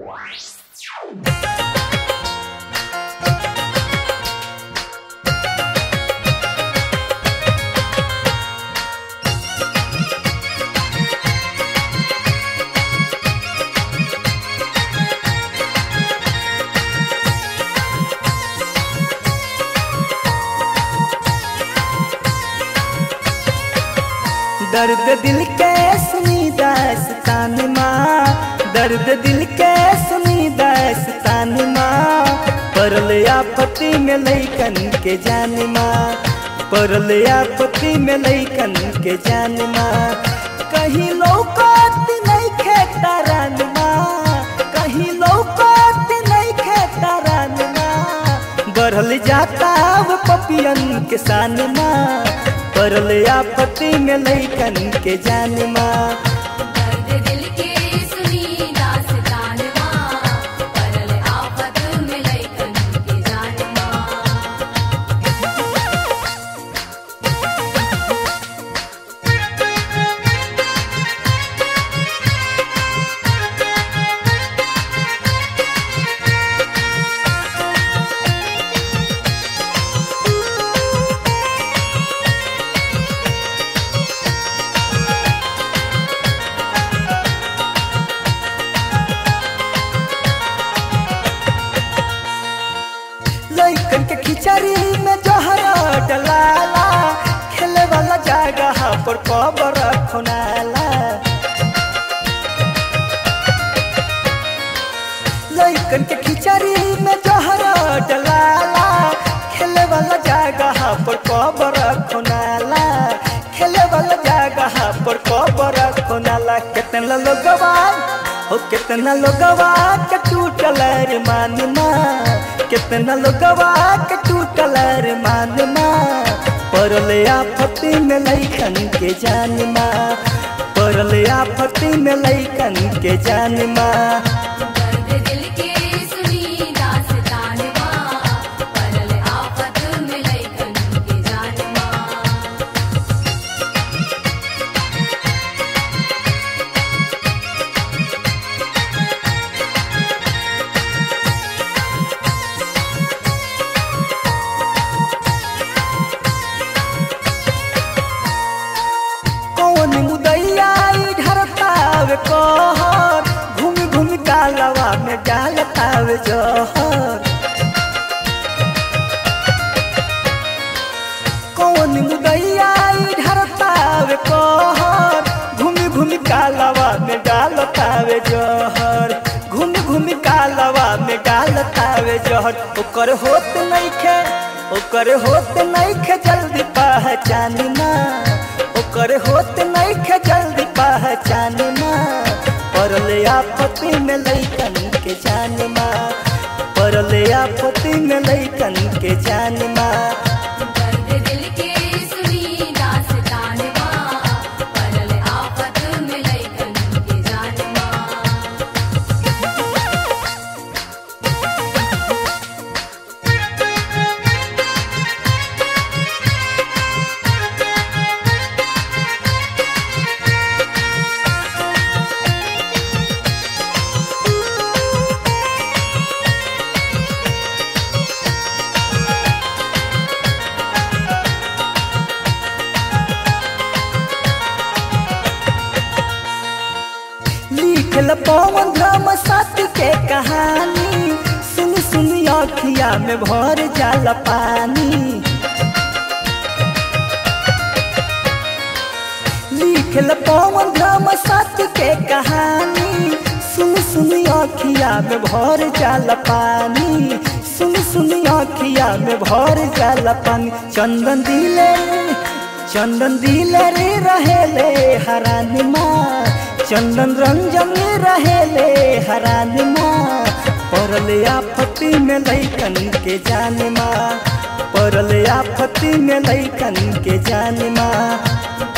दर्द दिल के सुनी दास्तान माँ दर्द दिल के सुनी दास्तान माँ परल आपत्ति में लैकन के जान माँ परल आपत्ति में लैकन के जान माँ कहीं लौकत नहीं खेता रान माँ कहीं लौकत नहीं खेता रान माँ बढ़ल जाता वो पपियन के सान माँ परल आपत्ति में लैकन के जान माँ दर्द दिल के सुनी दास्तान माँ परल आफत में लैकन के जान माँ लैकन के खिचड़ी में जहरा डलाला खेले वाला जगह पर कबर खुनाला लैकन के खिचड़ी में जहरा डलाला खेले वाला जगह पर कबर खुनाला खेले वाला जगह पर कबर खुनाला कितना लोगवा हो कितना लोगवा के टूटल रे मानमा कितना लोगवा के टूटल रे मानमा परल आफती में लैकन के जानमा परल आफती में लैकन के जानमा दर्द दिल के सुनी दास्तान माँ परल आफत में लैकन के जान माँ कौन मुदैया ढरतावे कहर घूम घूम कालवा में डालतावे जहर कौन मुदैया ढरतावे कहर घूम घूम कालवा में डालतावे जहर घूम घूम कालवा में डालतावे जहर ओकर होत नइखे ओकर होत नइखे जल्दी पहचानना ओकर होत नइखे जल्दी पहचानना परल आपत्ति में लैकन के जानमा परल आपत्ति में लैकन के जानमा दर्द दिल के सुनी दास्तान माँ परल आफत में लैकन के जान माँ लिखल पवन धर्म सत्य के कहानी सुन सुन अखिया में भर जाल पानी लिखल पवन धर्म सत्य के कहानी सुन सुन अखिया में भर जाल पानी सुन सुन अखिया में भर जाल पानी चंदन दिले चंदन दिले रे रहेले हरानी माँ चंदन रंजन रहेले हरानी माँ परल आपत्ति में लैकन के जान माँ परल आपत्ति में लैकन के जान माँ